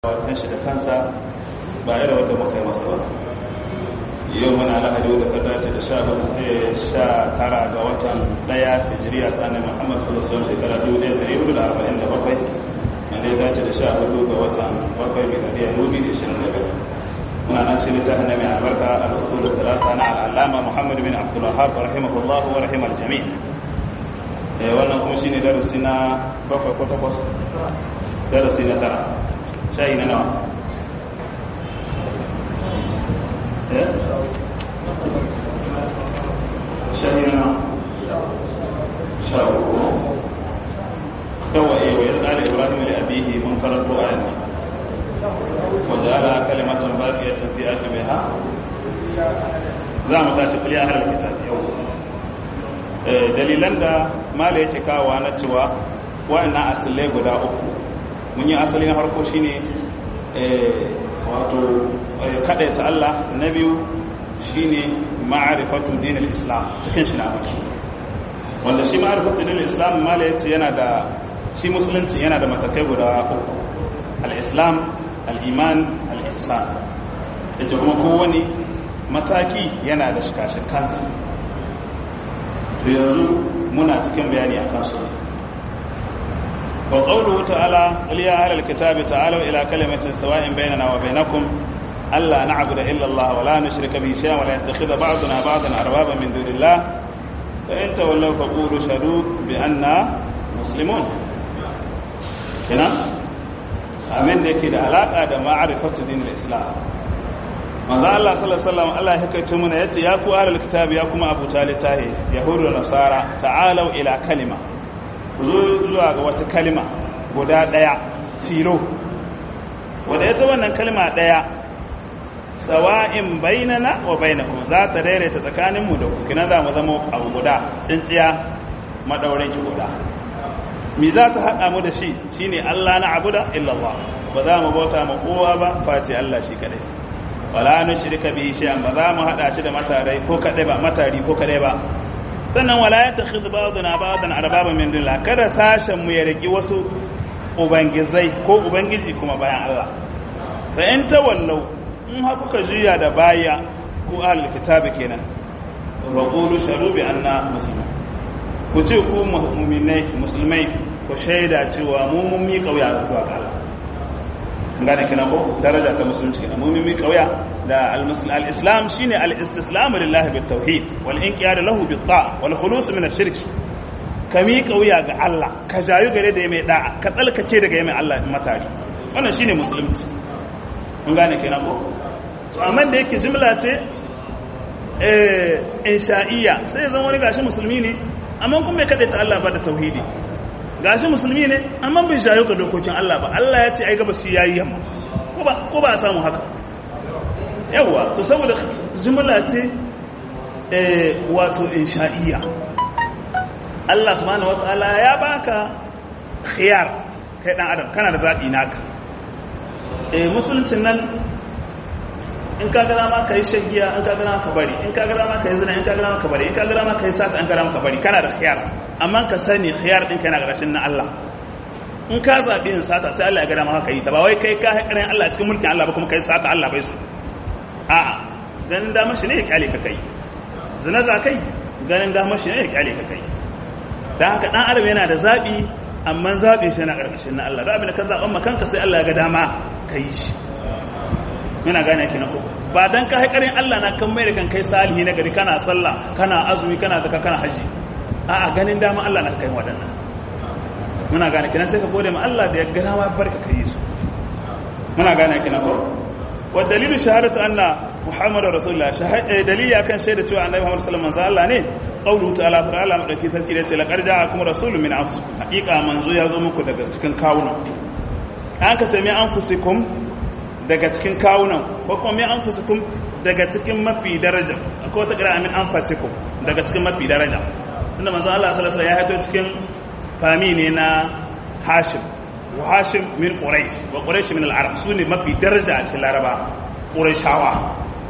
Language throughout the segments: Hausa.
kan shi da kansa ba irin wanda muka yi masa ba yau muna lahadi wadda ta dace da sha tara ga watan daya hijiriya ta annabi muhammad sallallahu alaihi shekara 1447 wanda ya dace da sha hudu ga watan bakwai miladiya nubi da shirin daga muna nan cikin littafin na mai albarka al-usul talata na al'alama muhammad bin abdul wahab rahimahullah wa rahimar jami' wannan kuma shine darasi na bakwai ko takwas darasi na tara shayi na nawa shayi na nawa sha uku yawa ewa ya tsara ibrahim da abihi mun karanto a yanzu wanda ala kalimatan baqiyatan fi aqibiha za mu tashi kulli ahlul kitab yau dalilan da mala yake kawo na cewa wa'annan asalai guda uku mun yi asali na farko shine wato kadaita Allah na biyu shine ma'arifatu dinil islam cikin shi na maki wanda shi ma'arifatu dinil islam mala yace yana da shi musulunci yana da matakai guda uku al-islam al-iman al-ihsan yace kuma kowane mataki yana da shikashikansa yanzu muna cikin bayani akan su وقوله تعالى قل يا أهل الكتاب تعالوا إلى كلمة سواء بيننا وبينكم ألا نعبد إلا الله ولا نشرك به شيئا ولا يتخذ بعضنا بعضا أربابا من دون الله فإن تولوا فقولوا شهدوا بأننا مسلمون هنا أمين دي كده علاقة معرفة دين الإسلام manzo Allah sallallahu alaihi wasallam Allah ya kaito mana yace ya ku ahlul kitab ya kuma abu talitahi yahudu da nasara ta'alu ila kalima zo zuwa ga wata kalima guda daya tilo wadda ita wannan kalima daya sawa'in bainana wa bainakum za ta daidaita tsakaninmu da ku kina za mu zama abu guda tsintsiya madaurin ki guda mi za ta haɗa mu da shi shine Allah na abuda illallah ba za mu bauta ma kowa ba face Allah shi kadai wala nushrika bihi shay'an ba za mu haɗa shi da matarai ko kadai ba matari ko kadai ba sannan wala ya ta khidu ba'duna ba'dan arbaba min dunillah kada sashen mu ya riki wasu ubangizai ko ubangiji kuma bayan Allah fa in tawallau in ha kuka juya da baya ko ahlul kitabi kenan wa qulu shahadu bi anna muslimun ku ce ku mu'minai musulmai ku shaida cewa mu mun mi kauya zuwa ga Allah ngane kina ko daraja ta musulunci kenan mu mun mi kauya da al-islam shine al-istislamu lillahi bit tauhid wal inqiyad lahu bit ta'a wal khulus min ash-shirk kami kauya ga Allah ka jayu gare da mai da'a ka tsalkace daga mai Allah matari wannan shine musulunci mun gane kenan ko to amma da yake jumla ce eh insha'iyya sai zan wani gashi musulmi ne amma kuma bai kada ta Allah ba da tauhidi gashi musulmi ne amma bai jayu ga dokokin Allah ba Allah ya ce ai gaba shi yayi yamma ko ba ko ba a samu haka yawa to saboda jumla ce wato insha'iyya Allah subhanahu wataala ya baka khiyar kai dan adam kana da zabi naka eh musuluncin nan in ka ga dama kai shagiya in ka ga dama ka bari in ka ga dama kai zina in ka ga dama ka bari in ka ga dama kai sata in ka ga dama ka bari kana da khiyar amma ka sani khiyar din kana garashin na Allah in ka zabi in sata sai Allah ya ga dama ka yi ta ba wai kai ka haƙarin Allah cikin mulkin Allah ba kuma kai sata Allah bai so a'a ganin damar shi ne ya kyale ka kai zina za kai ganin damar shi ne ya kyale ka kai da haka dan adam yana da zabi amma zabi shi yana karkashin na Allah da abin da ka zaban makanka sai Allah ya ga dama ka yi shi muna gane ki na ko ba dan ka haƙarin Allah na kan mai da kan kai salihi na gari kana sallah kana azumi kana zaka kana haji a'a ganin dama Allah na kai waɗannan muna gane kina sai ka gode ma Allah da ya ga dama barka kai su muna gane kina ko والدليل شهادة أن محمد رسول الله دليل كان شهادة أن النبي محمد صلى الله عليه وسلم ne قوله تعالى فرعلا مدركي sarki da ce laqad ja'akum rasulun min anfusikum haqiqa manzo ya zo muku daga cikin kawunan an ka ce min anfusikum daga cikin kawunan ko kuma min anfusikum daga cikin mafi daraja ko ta kira min anfusikum daga cikin mafi daraja tunda manzo Allah sallallahu alaihi wasallam ya haito cikin fami ne na Hashim wa hashim min quraish wa quraish min al-arab sune mafi daraja a cikin laraba qurayshawa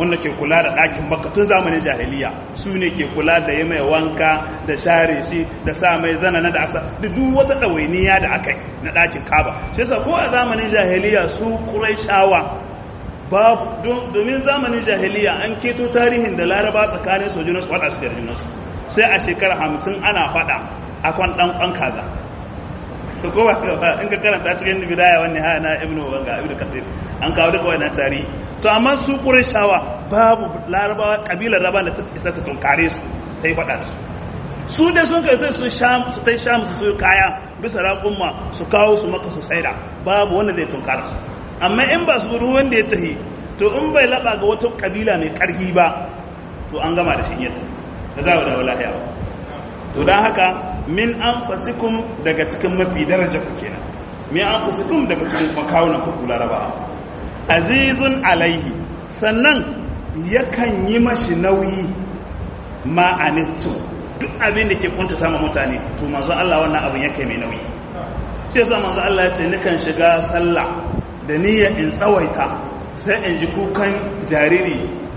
wanda ke kula da ɗakin makka tun zamanin jahiliya su ne ke kula da yi mai wanka da share shi da sa mai zana na da aka da duk wata ɗawainiya da aka yi na ɗakin kaba shi yasa ko a zamanin jahiliya su shawa babu domin zamanin jahiliya an keto tarihin da laraba tsakanin sojinansu faɗa su da junansu sai a shekara hamsin ana faɗa a kwan ɗan ƙwan kaza ko ba in ka karanta cikin bidaya wani ha na ibnu wanga ibnu kathir an kawo duka wannan tarihi to amma su qurayshawa babu larabawa kabilar raba da ta isa ta tunkare su ta yi faɗa da su su dai sun kai sai su sham su tai sham su kaya bisa raƙumma su kawo su maka su saida babu wanda zai tunkara su amma in ba su ruwan da ya tahi to in bai laba ga wata kabila mai karfi ba to an gama da shi yadda da za da lahiya ba to don haka min an fasikun daga cikin mafi daraja ku kenan min an fasikun daga cikin makawunan ku laraba azizun alaihi sannan yakan yi mashi nauyi ma'anittu duk abin da ke kuntata ma mutane to manzo Allah wannan abin yake mai nauyi shi yasa manzo Allah ya ce nikan shiga sallah da niyya in tsawaita sai in ji kukan jariri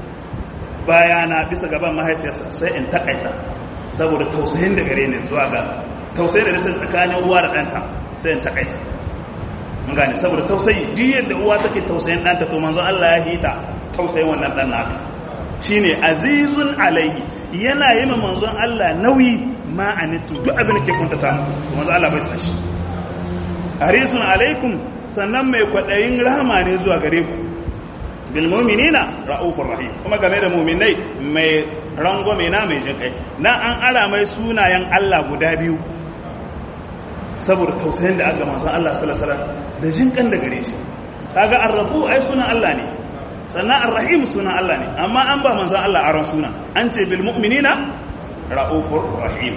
bayana bisa gaban mahaifiyarsa sai in takaita saboda tausayin da gare ni zuwa ga tausayin da nisa tsakanin uwa da ɗanta sai in takaita mun gane saboda tausayi duk yadda uwa take tausayin ɗanta to manzo Allah ya hita tausayin wannan ɗan naka shine azizun alaihi yana yi ma manzon Allah nauyi ma anitu duk abin da ke kuntata to manzo Allah bai tsashi harisun alaikum sannan mai kwaɗayin rahama ne zuwa gare ku bil mu'minina ra'ufur rahim kuma game da mu'minai mai rangwame na mai jin kai na an ara mai sunayen Allah guda biyu saboda tausayin da aka manzon Allah sallallahu alaihi wasallam da jin kan da gare shi kaga arrafu ai sunan Allah ne sannan arrahim sunan Allah ne amma an ba manzon Allah aron suna an ce bil mu'minina ra'ufur rahim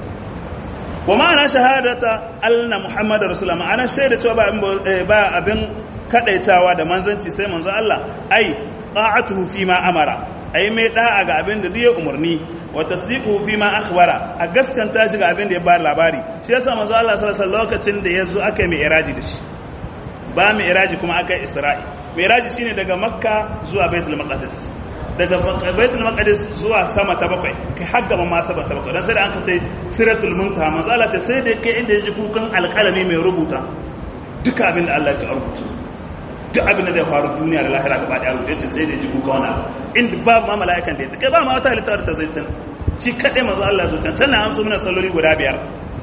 wa ma'ana shahadata anna muhammadar rasulullah ma'ana shaida cewa ba abin kadaitawa da manzanci sai manzo Allah ai ta'atuhu fi ma amara ai mai da'a ga abin da ya umarni wa tasdiquhu fi ma akhbara a gaskanta shi ga abin da ya ba labari shi yasa manzo Allah sallallahu alaihi lokacin da yazo aka yi mi'raji da shi ba mi'raji kuma aka yi isra'i mi'raji shine daga makka zuwa baitul maqdis daga baitul maqdis zuwa sama ta bakwai kai har gaba ma sama ta bakwai dan sai da an kai siratul muntaha manzo Allah ta sai da kai inda yaji kukan alƙalami mai rubuta duka abin da Allah ya ci rubuta duk abin da zai faru duniya da lahira gaba da rubuta yace sai da yaji kuka wani inda ba ma mala'ikan da ya kai ba ma wata halitta da ta zai can shi kadai manzo Allah ya zo can tana amsu mana salloli guda biyar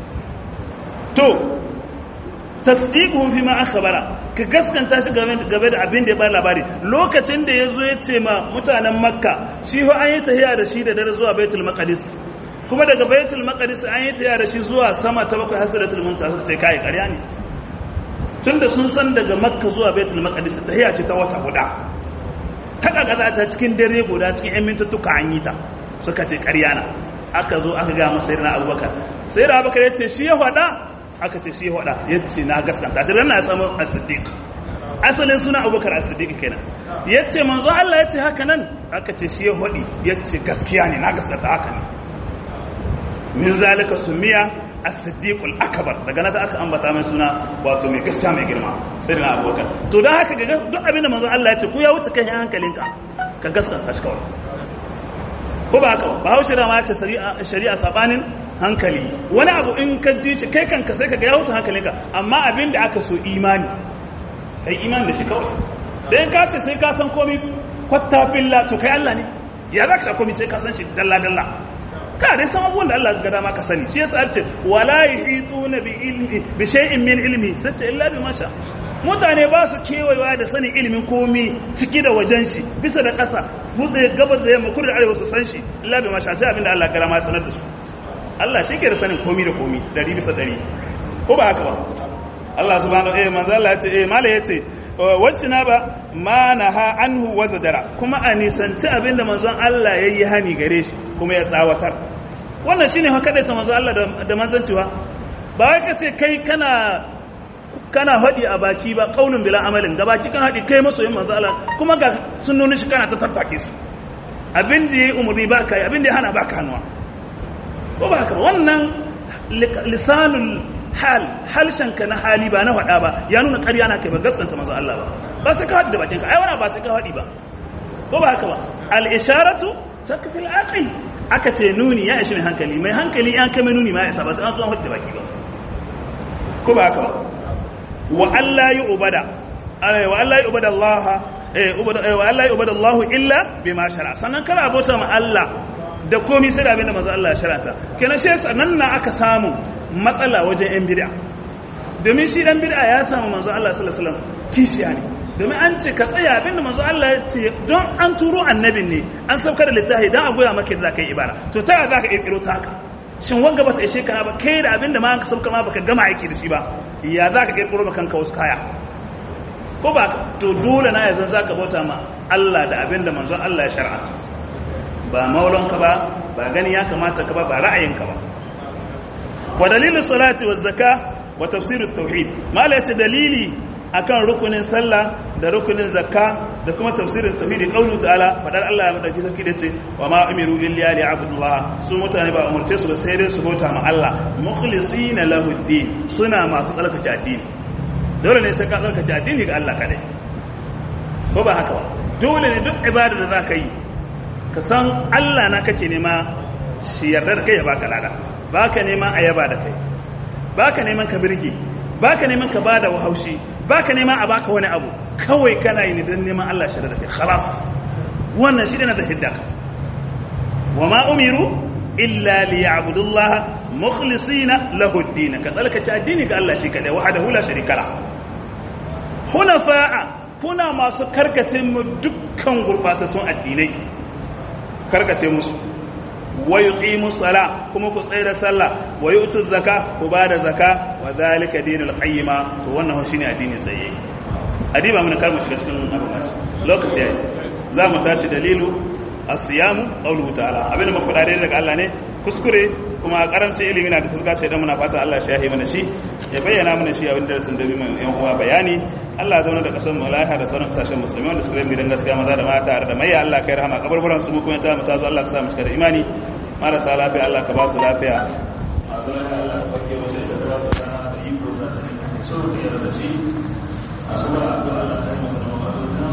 to tasdiquhu fi ma akhbara ka gaskanta shi game da abin da ya ba labari lokacin da ya zo ya ce ma mutanen makka shi fa an yi tahiya da shi da dare zuwa baitul maqdis kuma daga baitul maqdis an yi tahiya da shi zuwa sama ta bakwai hasratul muntaha suka ce kai ƙarya ne tunda sun san daga makka zuwa baitul maqdis tahiya ce ta wata guda ta kakaza ta cikin dare guda cikin yan mintuttuka an yi ta suka ce ƙarya na aka zo aka ga masa sayyidina abubakar sayyidina abubakar ya ce shi ya faɗa aka ce shi hada ya ce na gaskanta ta na samu as-siddiq asalin suna abubakar as-siddiq kenan ya ce manzo Allah ya ce haka nan aka ce shi hadi ya ce gaskiya ne na gaskata haka ne min zalika sumiya as-siddiqul akbar daga nan aka ambata mai suna wato mai gaskiya mai girma sai da abubakar to dan haka ga duk abin da manzo Allah ya ce ku ya wuce kan hankalinka ka gaskata shi kawai ko ba haka ba haushe da ma ya ce shari'a sabanin hankali wani abu in ka ji shi kai kanka sai ka ga ya wuce hankalinka amma abin da aka so imani kai imani da shi kawai da in ka ce sai ka san komi kwatta billa to kai Allah ne ya za ka sha komi sai ka san shi dalla dalla ka dai san abubuwan da Allah ga dama ka sani shi yasa ce wala yuhituna bi ilmi bi shay'in min ilmi sace illa bi masha mutane ba su kewayewa da sanin ilimin komi ciki da wajen shi bisa da ƙasa buɗe gabar da yamma kudu da arewa su san shi illa bi masha sai abin da Allah ga dama ya sanar da su Allah shi ke da sanin komi da komi dari bisa dari ko ba haka ba Allah subhanahu eh manzo Allah ya ce eh mala yace wacce na ba ma naha anhu wa zadara kuma a nisanci abinda manzon Allah yayi hani gare shi kuma ya tsawatar wannan shine haka da ta manzo Allah da manzancewa ba wai ka ce kai kana kana hadi a baki ba qaulun bila amalin ga baki kana hadi kai masoyin manzo Allah kuma ga sunnoni shi kana ta tattake su abin da yayi umurni ba kai abin da ya hana ba ka hannuwa ko ba haka wannan lisanul hal halshenka na hali ba na faɗa ba ya nuna ƙarya na kai ba gaskanta masu Allah ba ba sai ka haɗi da bakinka ai wani ba sai ka haɗi ba ko ba haka ba al-isharatu takfil aqil aka ce nuni ya ishi mai hankali mai hankali an kai mai nuni ma ya isa ba sai an so an hudu baki ba ko ba haka ba wa Allah yi ubada wa Allah yi ubada Allah wa Allah yi ubada Allah illa bima shara sannan kana abota ma Allah da komai sai da abinda manzo Allah ya sharata kenan shi sannan na aka samu matsala wajen yan bid'a domin shi dan bid'a ya samu manzo Allah sallallahu alaihi wasallam kishiya ne domin an ce ka tsaya abinda manzo Allah ya ce don an turo annabin ne an saukar da littafi dan a goya maka da kai ibara to ta za ka kirkiro ta haka shin wanga bata ishe ka ba kai da abinda ma ka sauka ma baka gama aiki da shi ba ya za ka kirkiro maka kanka wasu kaya ko ba to dole na yanzu za ka bauta ma Allah da abinda manzon Allah ya shar'anta ba maulonka ba ba gani ya kamata ka ba ba ra'ayinka ba wa dalilin salati wa zakka wa tafsirut tauhid mala yace dalili akan rukunin sallah da rukunin zakka da kuma tafsirin tauhidi qaulu ta'ala fadar Allah ya madauki sarki da ce wa ma umiru illa li abdullah su mutane ba umurce su ba sai dai su bauta ma Allah mukhlisina lahu din suna masu tsarkake addini dole ne sai ka tsarkake addini ga Allah kadai ko ba haka ba dole ne duk ibada da zaka yi ka san Allah na kake nema shi yarda da kai ya baka lada baka nema a yaba da kai baka neman ka birge baka neman ka bada wahaushi baka neman a baka wani abu kawai kana yi ne don neman Allah shi da kai khalas wannan shi na da hidda wa ma umiru illa li ya'budullaha mukhlisina lahu ad-din ka tsalkace addini ga Allah shi kadai wahdahu la sharika la hunafa'a kuna masu karkace mu dukkan gurbatattun addinai karkace musu wa yuqimu sala kuma ku tsaya da sallah wa yu'tu zakka ku bada zakka wa zalika dinul qayyima to wannan shine addini tsaye adiba mun kar mu shiga cikin abin mashi lokaci yayi za mu tashi dalilu as-siyamu qawluhu ta'ala abin da muka dade daga Allah ne kuskure kuma karancin ilimi na da fuska ce dan muna fata Allah shi yahi mana shi ya bayyana mana shi abin da sun dabi mun yan uwa bayani Allah ya zauna da kasar mu lafiya da sauran kasashen musulmi wanda suka yi dan gaskiya maza da mata da mai Allah kai rahama kaburburan su mu kuma ta mu tazo Allah ka sa mu cika da imani marasa lafiya Allah ka ba su lafiya masu lafiya Allah ka barke wasu da ba su da iko da su da shi a sura Allah ta yi masa